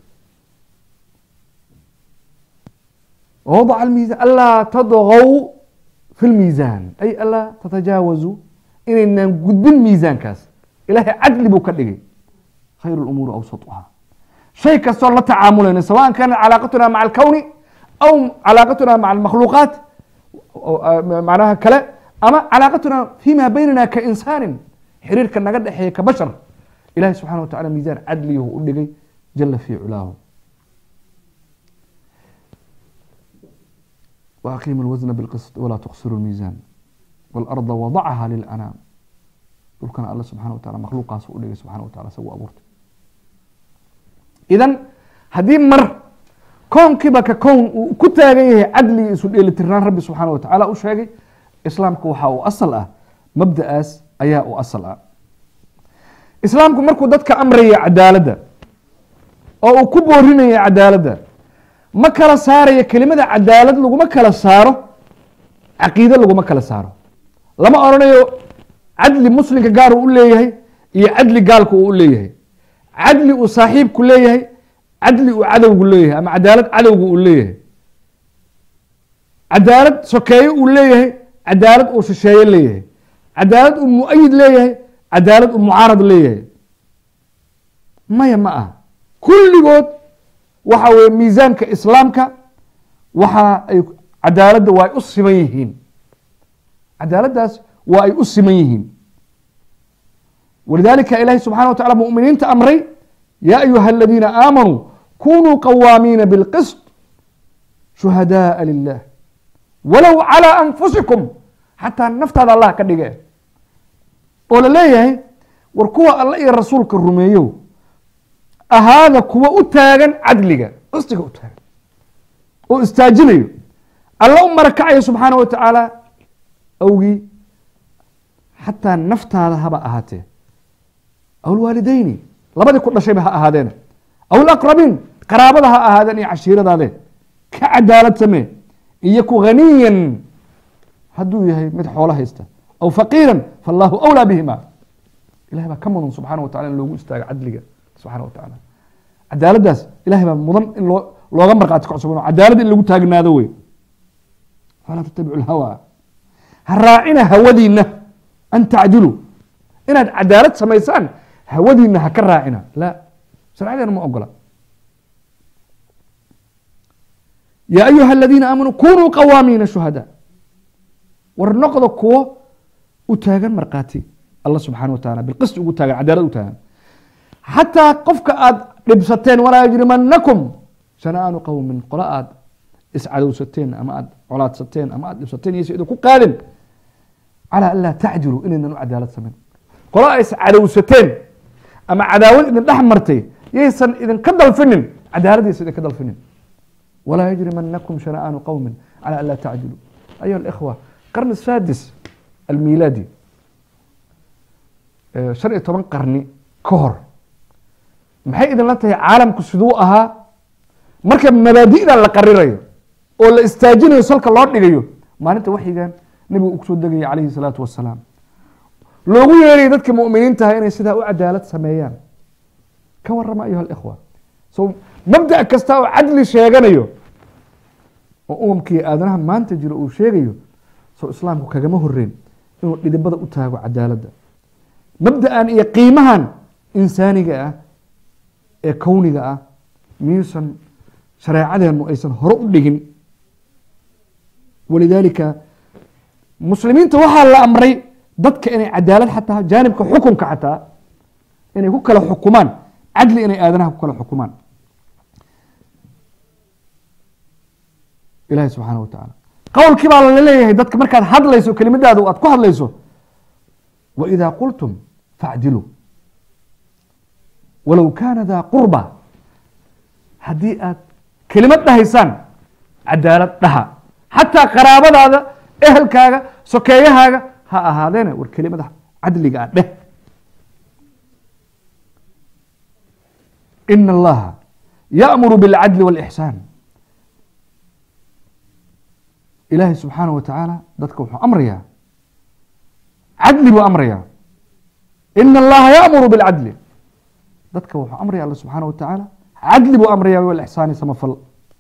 wawadaca almiisaan anlaa tadgow fi lmiisaan ay anlaa tatajaawazu inaynaan gudbin miisaankaas ilahay cadli buu ka dhigay khayr lumuuri awsatuha shay kastoo la tacaamulayna sawaan kaanat calaaqatuna maca alkowni aw calaaqatuna maca almakhluuqaat macnaha kale ama calaaqatuna fima baynana ka insaanin xiriirka naga dhexeeya ka bashar ilahi subxana wa tacala miisaan cadliyuhu u dhigay jala fi culaahu وأقيم الوزن بالقسط ولا تقصروا الميزان والأرض وضعها للأنام dhulkana alla subxana wa taala makhluuqaas u dhigay subxana wa taala isagu abuurtay idan haddii mar koonkiiba ka kown uu ku taagan yahay cadli isu dheelitirnaan rabbi subxaana wa tacaala u sheegay islaamku waxa uu asal ah mabda'aas ayaa u asal ah islaamku markuu dadka amraya cadaaladda oo uu ku boorinaya cadaaladda ma kala saaraya kelimada cadaalad laguma kala saaro caqiide laguma kala saaro lama odhanayo cadli muslimka gaar uu u leeyahay iyo cadli gaalku uu u leeyahay cadli uu saaxiibku leeyahay cadli uu cadowgu leeyahay ama cadaalad cadowgu uu leeyahay cadaalad sokeeye uu leeyahay cadaalad uu shisheeye leeyahay cadaalad uu mu-ayid leeyahay cadaalad uu mucaarad leeyahay maya ma ah kulligood waxa weye miisaanka islaamka waxa ay cadaaladda waa ay u siman yihiin cadaaladdaas waa ay u siman yihiin walidalika ilahi subxana wa tacala muminiinta amray ya ayuha aladiina aamanuu kunuu qawaamiina bilqisط shuhadaءa lilah walow calى anfusikum xataa naftaada allah ka dhige oo la leeyahay war kuwa alla iyo rasuulka rumeeyo ahaada kuwa u taagan cadliga qistiga u taagan oo istaajinayo alla u marakacayo subxaana wa tacaala awgii xataa naftaada haba ahaatee aw lwaalideyni labadii ku dhashayba ha ahaadeena aw laqrabiin qaraabada ha ahaadeen iyo cashiiradaade ka cadaalad samee iyo ku haniyan hadduu yahay mid xoolo haysta aw faqiiran faallahu awlaa bihima ilahay baa ka mudan subxana wa tacala in loogu istaago cadliga subxana wa tacaala cadaaladdaas ilahay baa mudan in loo looga markhaati kacsuban cadaalad in lagu taagnaado wey falaa tattabicu lhawa ha raacina hawadiina an tacdiluu inaad cadaalad samaysaan hawadiina ha ka raacina la sharcadeena ma ogola ya ayuha aladiina aamanuu kunuu qawaamiina shuhada war noqda kuwo u taagan markhaati allah subxana wa taala bilqist ugu taagan cadaalad u taagan xataa qofka aad dhibsateen walaa yajrimanakum shana'aanu qowmin qola aad iscadowsateen ama aad colaadsateen ama aad dhibsateen iyo si idinku qaadin calى an laa tacdiluu inaynan u cadaalad samayn qola ay iscadowsateen ama cadaawad idin dhex martay yaysan idinka dalfinin cadaaladaysa idinka dalfinin walaa yajrimanakum shana'aanu qowmi calى an laa tacdiluu ayuha اlإkhوة qarn الsaadis almilaadi eh, shan iyo toban qarni ka hor maxay idinla tahay caalamku siduu ahaa marka mabaadi'da la qarirayo oo la istaajinayo salka loo dhigayo maalinta waxyigan nebigu uu kusoo degaya calayhi salaatu wasalaam loogu yeerayo dadka mu'miniintaha inay sidaa u cadaalad sameeyaan ka warrama ayuha alikhwa so mabda' kasta oo cadli sheeganayo oo umamkii aadanaha maanta jiro uu sheegayo soo islaamku kagama horreyn inuu dhidibada u taago cadaaladda mabda'an iyo qiimahan insaaniga ah ee kowniga ah miyuusan shareecadeennu aysan hore u dhigin walidaalika muslimiinta waxaa la amray dadka inay cadaalad xataa jaanibka xukunka xataa inay ku kala xukumaan cadli inay aadanaha ku kala xukumaan ilahi subxaana wa tacaala qowlkii baa la leeyahay dadka markaad hadlayso kelimadaada aad ku hadlayso waidaa qultum facdiluu walow kaana daa qurba haddii aad kelimad dhahaysaan cadaalad dhaha xataa qaraabadaada ehelkaaga sokeeyahaaga ha ahaadeene war kelimada cadliga ah dheh ina allaha yaأmuru biاlcadli wاlإxsaan ilaahay subxaanaه wa tacaala dadka wuxuu amrayaa cadli buu amrayaa ina allaha yaأmuru biاlcadli dadka wuxuu amraya alla subxaanaه wa tacaala cadli buu amraya wاlإxsaani samafal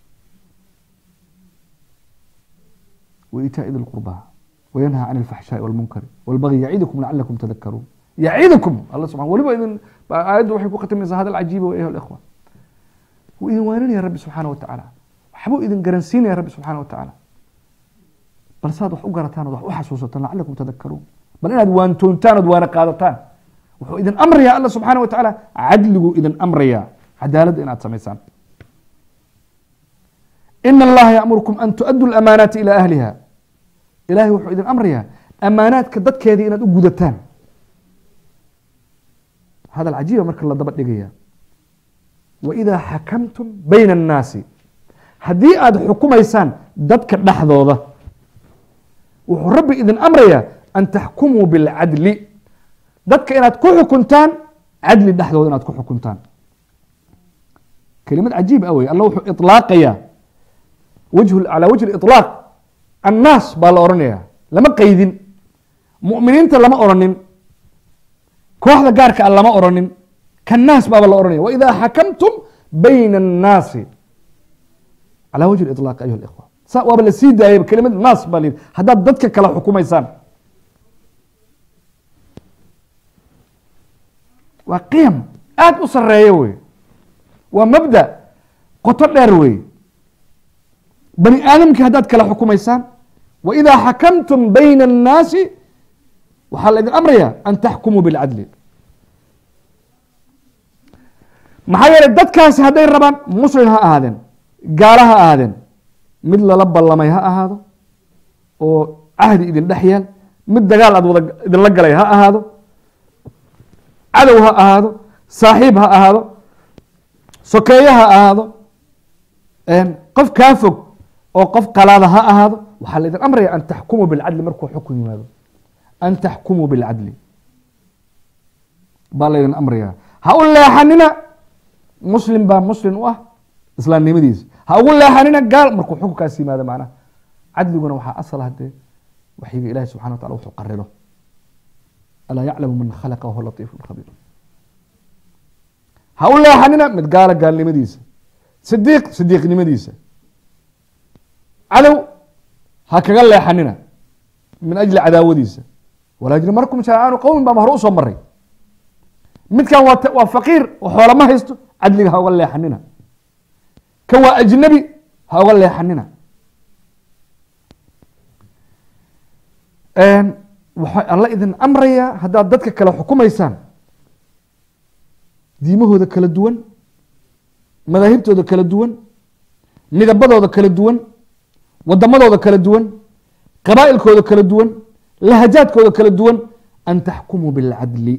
وإيتاء ذي القربى وينهى عن الفحشاء والمنكر والبغي يعيدكم لعلكم تذكرون يعيدكم الله سبحانه ولبا إذن آيات waxay ku khatamaysaa hadal cajiiba wa ayuha الإخوة wuu idin waaninaya rabbi subxaanaه wa tacaala waxbuu idin garansiinaya rabbi subxaanaه wa tacaala bal saad wax u garataan ood wax u xasuusataan lacalakum tadakaruun bal inaad waantoontaan ood waana qaadataan wuxuu idin amrayaa alla subxaanaه wa tacaala cadliguu idin amrayaa cadaaladda inaad samaysaan ina allaha yaأmurkum an tuؤaduu الأmaanaati ilى ahliha ilahay wuxuu idin amrayaa amaanaadka dadkeedii inaad u gudataan hadal cajiiba marka la daba dhigaya waidaa xakamtum bayna الnaasi haddii aad xukumaysaan dadka dhexdooda wuxuu rabbi idin amrayaa an taxkumuu biاlcadli dadka inaad ku xukuntaan cadli dhexdooda inaad ku xukuntaan kelimad cajiib ah wey alla wuxuu iطlaaqayaa wجه calى wجه اطلاaq الnaas baa la oranaya lama qeydin muؤminiinta lama oranin kooxda gaarka a lama oranin kanaas baaba la oranaya وإida xakamtum bayna الnaasi calى wجه اطلاq ayuha اإخوة sa waaba la sii daayay kelimad naas baa la yidhi haddaad dadka kala xukumaysaan waa qiyam aad u sareeya wey waa mabda qoto dheer wey bani aadamkii haddaad kala xukumaysaan waidaa xakamtum bayna الnaasi waxaa la idin amraya an taxkumuu biاlcadli maxaa yeelay dadkaasi hadday rabaan muslim ha ahaadeen gaalo ha ahaadeen mid lala ballamay ha ahaado oo cahdi idin dhex yaal mid dagaal aad wada idinla galay ha ahaado cadow ha ahaado saaxiib ha ahaado sokeeye ha ahaado qof kaa fog oo qof qalaada ha ahaado waxaa la idin amraya an taxkumuu bilcadli markuu xukun yimaado an taxkumuu bilcadli baa laydin amraya ha u leexanina muslim baa muslim u ah islaamnimadiisa ha ugu leexanina gaal markuu xukunkaas yimaado macnaha cadliguna waxaa asal hadee waxyiga ilahi subxana wa tacala wuxuu qariro alaa yaclamu man khalaqa wahuwa latiifu khabiir ha u leexanina mid gaala gaalnimadiisa sidiiq sidiiqnimadiisa cadow ha kaga leexanina min ajli cadaawadiisa walaa yajrimankum shancaanu qowmin baan hore usoo maray midkan waa waa faqiir oo xoola ma haysto cadliga ha uga leexanina kan waa ajnabi ha uga leexanina waxaa alla idin amrayaa haddaad dadka kale xukumaysaan diimahooda kala duwan madaahibtooda kala duwan midabadooda kala duwan wadamadooda kala duwan qabaa'ilkooda kala duwan lahajaadkooda kala duwan an taxkumuu biاlcadli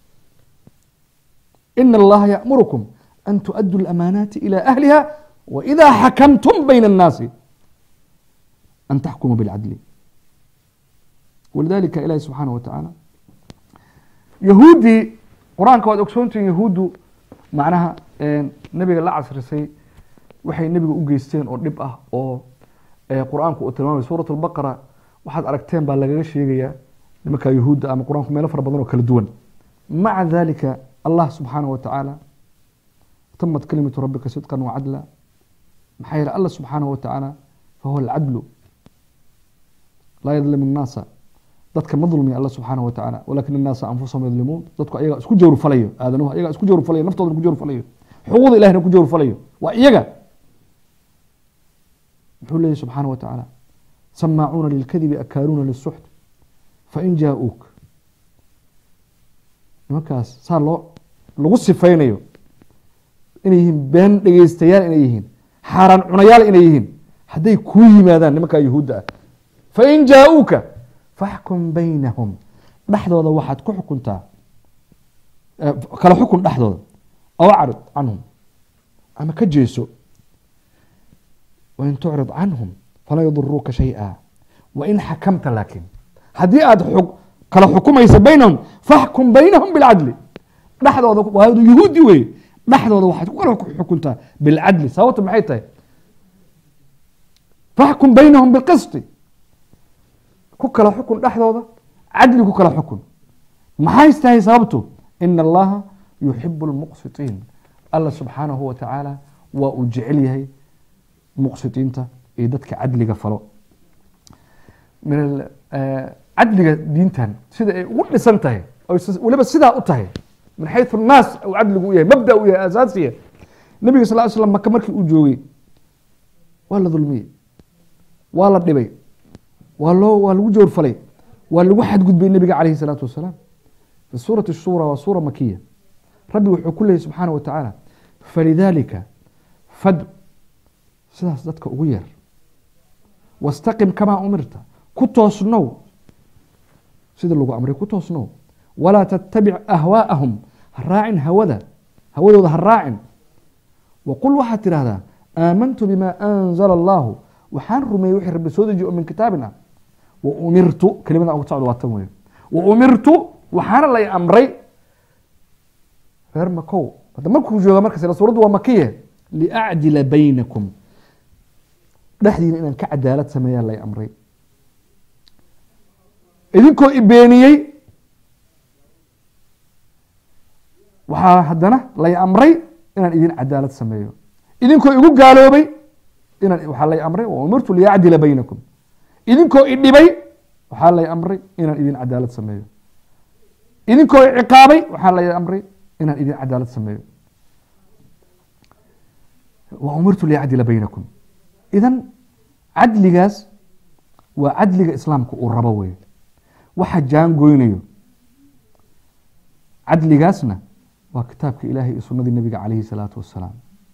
ina allaha yaأmurukum an tuؤaduu اlamaanaati ilى ahliha waإida xakamtum bayna الnaasi an taxkumuu biاlcadli walidalika ilahi subxaanaه wa tacaala yahuuddii qur-aanka waad ogsoontihiin yahuuddu macnaha nebiga la casrisay waxay nebiga u geysteen oo dhib ah oo qur-aanku uu tilmaamay suurat albaqara waxaad aragteen baa lagaga sheegayaa nimanka yahuudda ama qur-aanku meelo fara badan oo kala duwan maca dalika allah subxaanaه wa tacaala tamat kalimatu rabbika sidqan wacadla maxaa yeele allah subxaanaه wa tacaala fahuwa alcadlu laa yadlim الnaasa dadka ma dulmiya alla subxaanaه wa tacaala walakin الnaasa anfusahum yadlimuun dadku ayaga isku jawr falayo aadanuhu ayaga isku jawr falayo naftooda ku jawr falayo xuquuqda ilahina ku jawr falayo waa iyaga muxuu leeyahy subxaanaه wa tacaala samaacuuna lilkadibi akaaluuna lisuxt fain jaa-uuk nimankaas saa loo lagu sifaynayo inay yihiin been dhegeystayaal inay yihiin xaaraan cunayaal inay yihiin hadday kuu yimaadaan nimankaa yahuudda ah fain jaa-uuka faxkum baynahum dhexdooda waxaad ku xukuntaa kala xukun dhexdooda aw acrid canhum ama ka jeeso wain tucrid canhum falaa yaduruuka shay-a wain xakamta laakin haddii aada kala xukumaysa baynahum faxkum baynahum bilcadli dhexdooda waa yahuudi wey dhexdooda waxaad ku kala xukuntaa bilcadli sababta maxay tahay faxkum baynahum bilqisti ku kala xukun dhexdooda cadli ku kala xukun maxay tahay sababtu ina allaha yuxibu lmuqsitiin alla subxaanahu wa tacaala waa uu jecel yahay muqsitiinta iyo dadka cadliga falo min cadliga diintan sida ay ugu dhisan tahay weliba sidaa u tahay min xayu naas u cadligu u yahay mabda u yahay asaasiya nabiga sal slam maka markii uu joogay waa la dulmiyey waa la dhibay waa loo waa lagu joorfalay waa lagu xadgudbay nabiga calayhi salaatu wasalaam fi suurati shura waa suura makiya rabbi wuxuu ku leeyay subxaana wa tacaala falidaalika fad sidaas dadka ugu yeer wastaqim kamaa umirta ku toosnow sida lagu amray ku toosnow walaa tattabic ahwaa'ahum ha raacin hawada hawadooda ha raacin waqul waxaad tidhahdaa aamantu bima anzala allahu waxaan rumeeyey wixii rabbi soo dejiye oo min kitaabin ah wa umirtu kelimada ugu socdo waa tan weeye wa umirtu waxaana lay amray reer makow hadda markuu jooga markas suuraddu waa makiye liacdila baynakum dhexdiina inaan ka cadaalad sameeyaa lay amray idinkoo ibeeniyey waxaa haddana lay amray inaan idin cadaalad sameeyo idinkoo igu gaaloobay inaan waxaa lay amray wa umirtu liyacdila baynakum idinkoo idhibay waxaa lay amray inaan idin cadaalad sameeyo idinkoo ciqaabay waxaa lay amray inaan idin cadaalad sameeyo wa umirtu liyacdila baynakum idan cadligaas waa cadliga islaamka uu rabo wey waxa jaangoynayo cadligaasna waa kitaabka ilaahay iyo sunadii nabiga calayhi salaatu wasalaam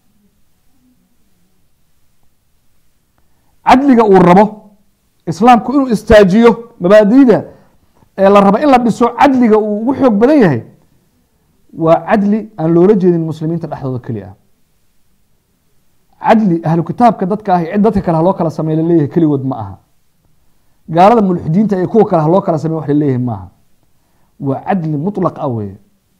cadliga uu rabo islaamku inuu istaajiyo mabaadida ee la rabo in la dhiso cadliga uu ugu xoog badan yahay waa cadli aan loola jeedin muslimiinta dhexdooda keli ah cadli ahlu kitaabka dadka ah cid dadka kale haloo kala samey laleeyahay keligood ma aha gaalada mulxidiinta ee kuwa kale haloo kala samey wax laleeyahay maaha waa cadli muطlaq ah weye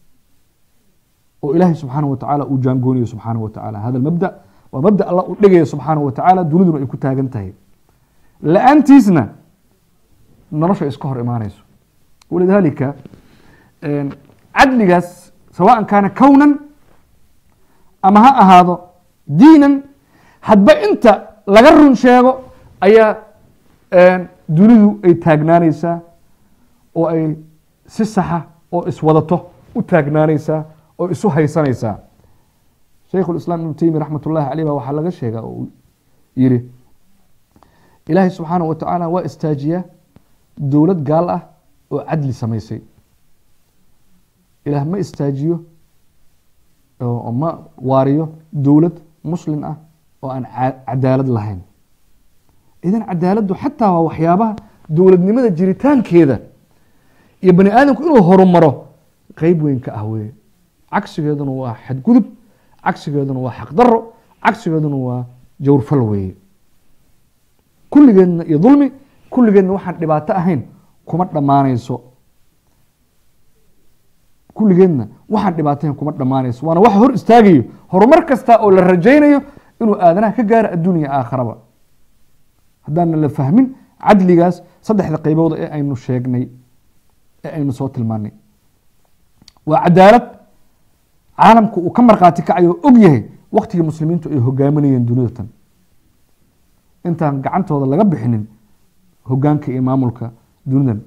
oo ilaahay subxaanaه wa tacaala uu jaangoonayo subxaanaه wa tacaala hada mabda waa mabda alla u dhigaya subxaanaه wa tacaala duniduna ay ku taagan tahay la-aantiisna nolosha iska hor imaanayso walidaalika cadligaas sawaan kaana kownan ama ha ahaado diinan hadba inta laga run sheego ayaa dunidu ay taagnaanaysaa oo ay si saxa oo iswadato u taagnaanaysaa oo isu haysanaysaa shaykhu islaam ibnu teymiya raxmat ullahi caleyh baa waxaa laga sheegaa oo yihi ilaahay subxaanaه wa tacaala waa istaajiyaa dowlad gaal ah oo cadli samaysay ilaah ma istaajiyo oo ma waariyo dowlad muslim ah oo aan cadaalad lahayn idan cadaaladdu xataa waa waxyaabaha dowladnimada jiritaankeeda iyo bani aadamku inuu horumaro qeyb weyn ka ah weye cagsigeeduna waa xadgudub cagsigeeduna waa xaqdaro cagsigeeduna waa jawrfal weeye kulligeedna iyo dulmi kulligeedna waxaan dhibaato ahayn kuma dhammaanayso kulligeedna waxaan dhibaatayn kuma dhammaanayso waana waxa hor istaagayo horumar kasta oo la rajaynayo inuu aadanaha ka gaaro adduunya aakharaba haddaana la fahmin cadligaas saddexda qaybood ee aynu sheegnay ee aynu soo tilmaanay waa cadaalad caalamku uu ka markhaati kacayo oo og yahay waktigii muslimiintu ay hogaaminayeen dunida tan intaan gacantooda laga bixinin hogaanka iyo maamulka dunidan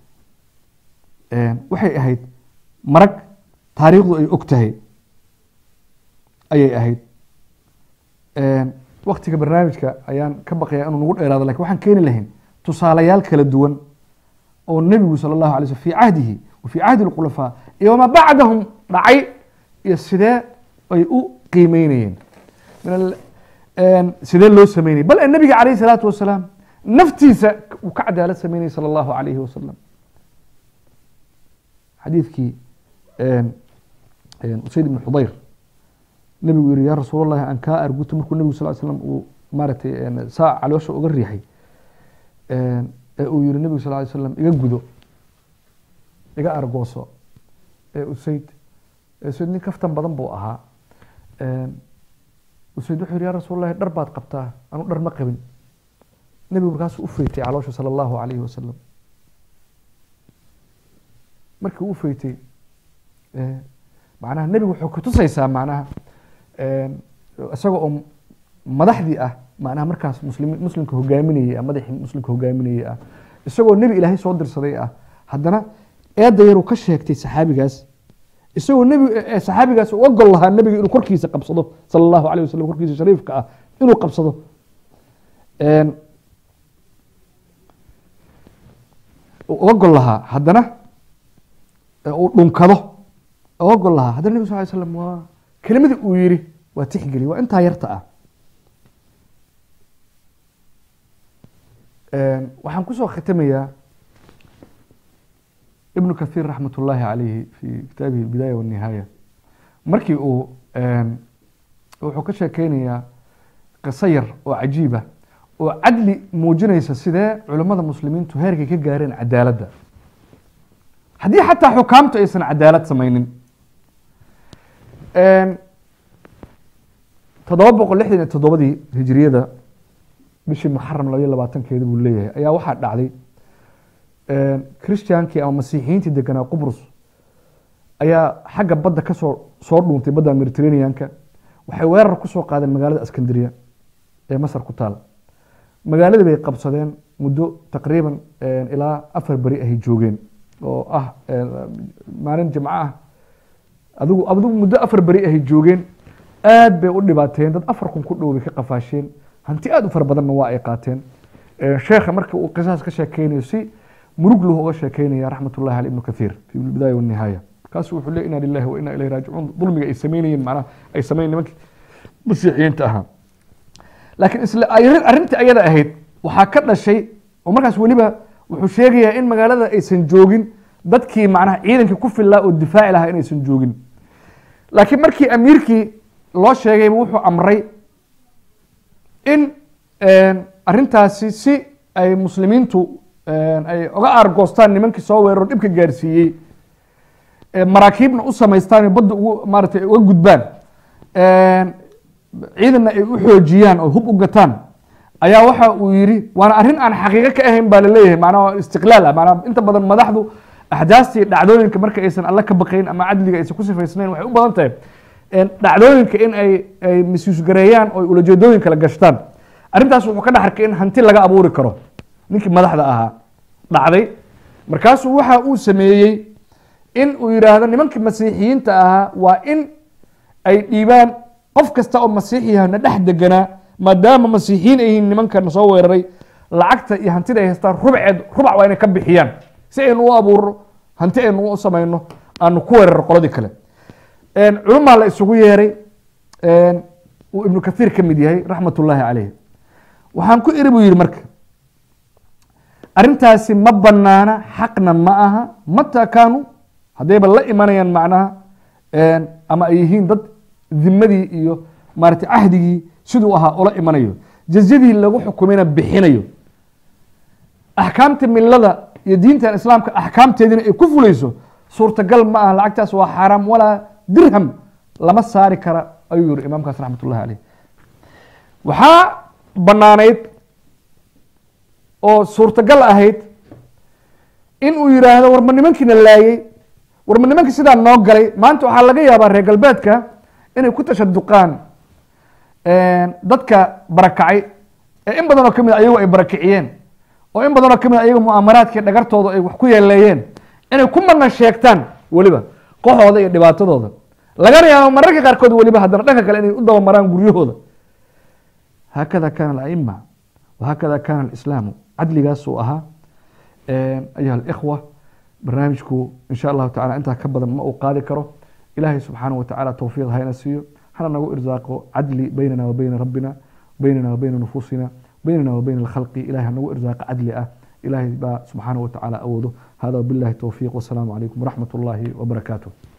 waxay ahayd marag taariikhdu ay og tahay ayay ahayd waktiga barnaamijka ayaan ka baqaya inuu nagu dheeraado lakin waxaan keeni lahayn tusaalayaal kala duwan oo nebigu sala allahu alay slm fi cahdihi wa fi cahdi lkhulafaa iyo wamaa bacdahum dhacay iyo sidee ay u qiimeynayeen sidee loo sameynayay bal nebiga calayh salaatu wasalaam naftiisa uu ka cadaalad sameynayay sala allahu alayhi wasalam xadiidkii usayd ibn xudayr nebigu yihi ya rasuul allahi aan kaa arguto markuu nebigu sal slam uu maaratay saa caloosha uga riixay ee uu yihi nebigu sal ly slam iga gudo iga argooso ee usayd usayd nin kaftan badan buu ahaa usayd wuxuu yihi ya rasuul allahi dhar baad qabtaa anu dhar ma qabin nebigu markaasuu u feytay caloosha sala allahu alayhi wasalam markii uu feytay macnaha nebigu wuxuu kutusaysaa macnaha isaga oo madaxdii ah macnaha markaas muslim muslimka hogaaminayay ah madaxii muslimka hogaaminayay ah isagoo nebi ilaahay soo dirsaday ah haddana eedda yaruu ka sheegtay saxaabigaas isagoo nebi saxaabigaas u ogol lahaa nebiga inuu korkiisa qabsado sala allahu alayh wasalam korkiisa shariifka ah inuu qabsado ogol lahaa haddana uu dhunkado ogol lahaa haddana nebig sal ly slam waa kelimadii uu yihi waa tixgeli waa intaa yarta ah waxaan kusoo khitamayaa ibnu kahiir raxmat ullaahi calayhi fi kitaabihi albidaaya walnihaaya markii uu wuxuu ka sheekeynayaa qiso yar oo cajiiba oo cadli muujinaysa sidee culimmada muslimiintu heerkay ka gaareen cadaaladda haddii xataa xukaamtu aysan cadaalad samaynin toddoba boqol lixdan iyo toddobadii hijiriyada bishii muxaram labaiyo labaatankeeda buu leeyahay ayaa waxaa dhacday christiankii ama masiixiyiintii deganaa qubrus ayaa xagga badda kasoo soo dhuuntay badda mediterraneanka waxay weerar kusoo qaadeen magaalada askandariya ee masar ku taal magaaladii bay qabsadeen muddo taqriiban ilaa afar beri ahay joogeen oo ah maalin jimco ah adigu adigu muddo afar beri ahay joogeen aad bay u dhibaateen dad afar kun ku dhow bay ka qafaasheen hanti aad u fara badanna waa ay qaateen sheekha marka uu qisaas ka sheekeynayo si murug lahu uga sheekeynaya raxmatullahi cali ibnu kathiir fi bidaaya wanihaaya kaasu wuxuu leey inaa lillahi wa inaa ilayhi raajicuun dulmiga ay sameynayeen macnaha ay sameyn nimankii masiixiyiinta ahaa laakiin isla arrintii ayada ahayd waxaa ka dhashay oo markaas weliba wuxuu sheegayaa in magaalada aysan joogin dadkii macnaha ciidankii ku fillaa oo difaaci lahaa inaysan joogin laakiin markii amiirkii loo sheegayba wuxuu amray in arrintaasi si ay muslimiintu ay oga aargoostaan nimankii soo weeraro dhibka gaarsiiyey maraakiibna u samaystaan oo badda ugu maaratay uga gudbaan ciidanna ay u xoojiyaan oo hub u gataan ayaa waxa uu yidhi waana arrin aan xaqiiqo ka ahayn baa laleeyahay macnaha istiqlaal ah macnaha inta badan madaxdu axdaastii dhacdooyinka marka aysan alle ka baqayn ama cadliga aysan ku sifaysnayn waxay u badan tahay dhacdooyinka in ay ay misuusgareeyaan oo ulajeedooyin kala gashtaan arrintaas wuxuu ka dhex arkay in hanti laga abuuri karo ninkii madaxda ahaa dhacday markaasuu waxa uu sameeyey in uu yidhaahdo nimankii masiixiyiinta ahaa waa in ay dhiibaan qof kasta oo masiixiyaha na dhex deganaa maadaama masiixiyiin ay yihiin nimankan soo weeraray lacagta iyo hantida ay haystaan rubceed rubac waa inay ka bixiyaan si aynu u abuuro hanti aynu u samayno aanu ku weeraro qoladii kale culumaa la isugu yeeray uu ibnu kathiir ka mid yahay raxmat ullaahi caleyh waxaan ku iri buu yihi marka arrintaasi ma banaana xaqna ma aha mataa kaanuu haddayba la imanayaan macnaha ama ay yihiin dad dimadii iyo maarata cahdigii siduu ahaa ula imanayo jazyadii lagu xukumayna bixinayo axkaamta milada iyo diintan islaamka axkaamteediina ay ku fulayso suurtagal ma aha lacagtaas waa xaaraam walaa dirham lama saari kara ayuu yihi imaamkaas raxmat ullahi caleyh waxaa banaanayd oo suurtagal ahayd in uu yidhaahdo warma nimankiina laayey warma nimankii sidaa noo galay maanta waxaa laga yaabaa reer galbeedka inay ku tashaduqaan dadka barakacay ee in badan oo kamid ayagu ay barakiciyeen oo in badan oo kamid ayagu mu'aamaraadkii dhagartooda ay wax ku yeeleeyeen inay ku mana sheegtaan weliba qoxooda iyo dhibaatadooda lagana yaabo mararka qaarkood weliba haddana dhanka kale inay u dabamaraan guryahooda haakada kana alaima wahakada kana alislaamu cadligaasuu ahaa ayuha alikhwa barnaamijku insha allahu tacala intaa ka badan ma uu qaadi karo ilaahay subxaanahu watacaala towfiiq hayna siiyo hana nagu irsaaqo cadli baynana wa bayna rabbina baynana wa bayna nufuusina baynana wa bayna alkhalqi ilahay hanagu irsaaqo cadli ah ilahay baa subxaanahu watacaala awoodo hada wabillahi towfiiq wasalaamu calaykum waraxmat ullahi wabarakaatuh